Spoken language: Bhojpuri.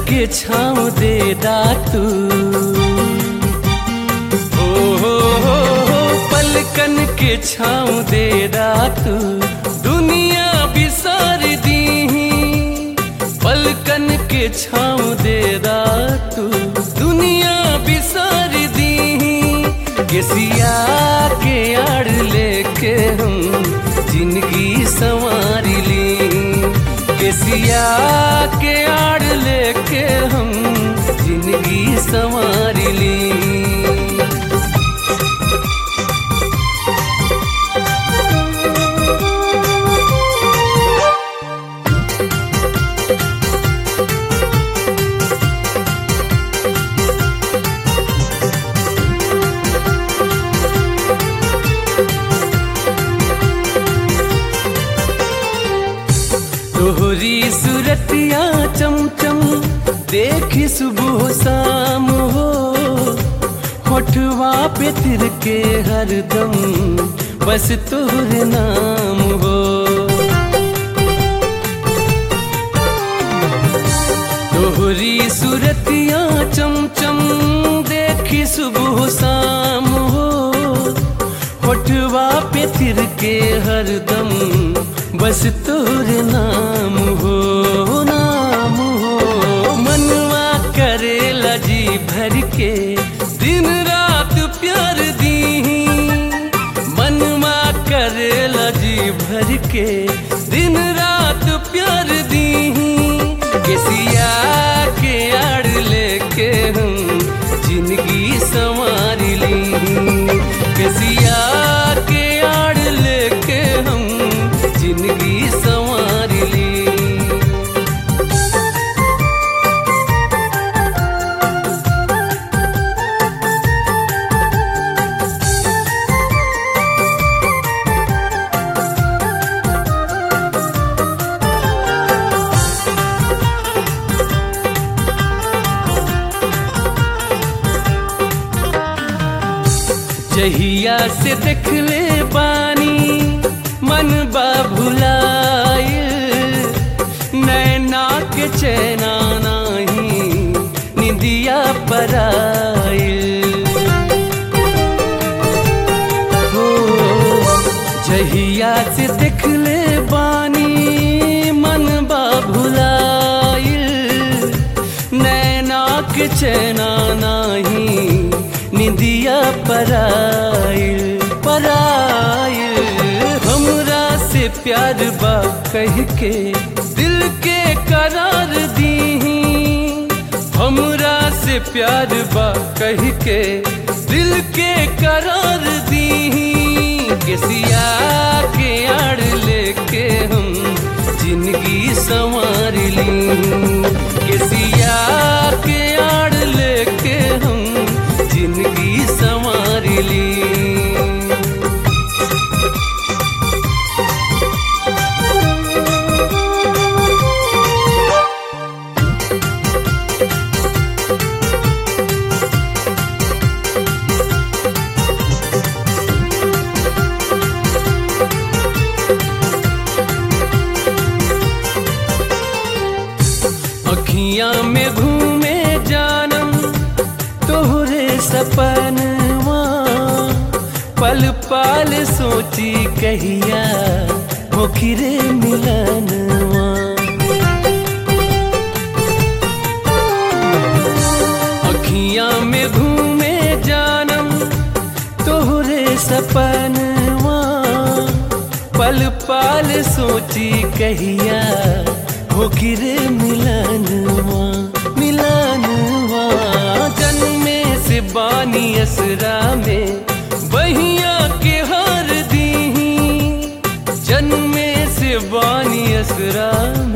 के छाँव दे तू ओ हो हो हो पलकन के छाँव दे तू दुनिया बिसार दी पलकन के छाँव दे तू दुनिया बिसार दी केसिया के आड़ लेके हम जिंदगी संवार ली केसिया के आड़ लेके हम जिंदगी संवार ली तोहरी सूरतिया चमचम देखी सुबह शाम हो होठवा पे तिर के हरदम बस तोहर नाम हो तोहरी सूरतिया चमचम देखी सुबह शाम हो होठवा पे तिर के हरदम बस तोर नाम हो नाम हो मनवा करेला जी भर के दिन रात प्यार दी मनवा करेला जी भर के दिन रात प्यार दी केसिया के आड़ लेके हम जिंदगी संवार ली केसिया के आड़ लेके हम जिंदगी संवार ली जहिया से देखले बानी मन बा भुलाइल नैना के चैना नाही निदिया पराइल हो जहिया से देखले बानी मन बा भुलाइल नैना के चैना नाही निदिया पराइल पराइल हमरा से प्यार बा कह के दिल के करार दी हमरा से प्यार बा कह के दिल के करार दी केसिया के आड़ लेके हम जिंदगी संवार ली केसिया के आड़ लेके हम जिंदगी संवार ली अखियां में घूमे जानम तोहरे सपनवा पल पल सोची कहिया होखिरे मिलनवा अखियां में घूमे जानम तोहरे सपनवा पल पल सोची कहिया होखिरे मिलनवा मिलनवा जन्मे से बानी असरा में बहिया के हार दी जन्मे से बानी असरा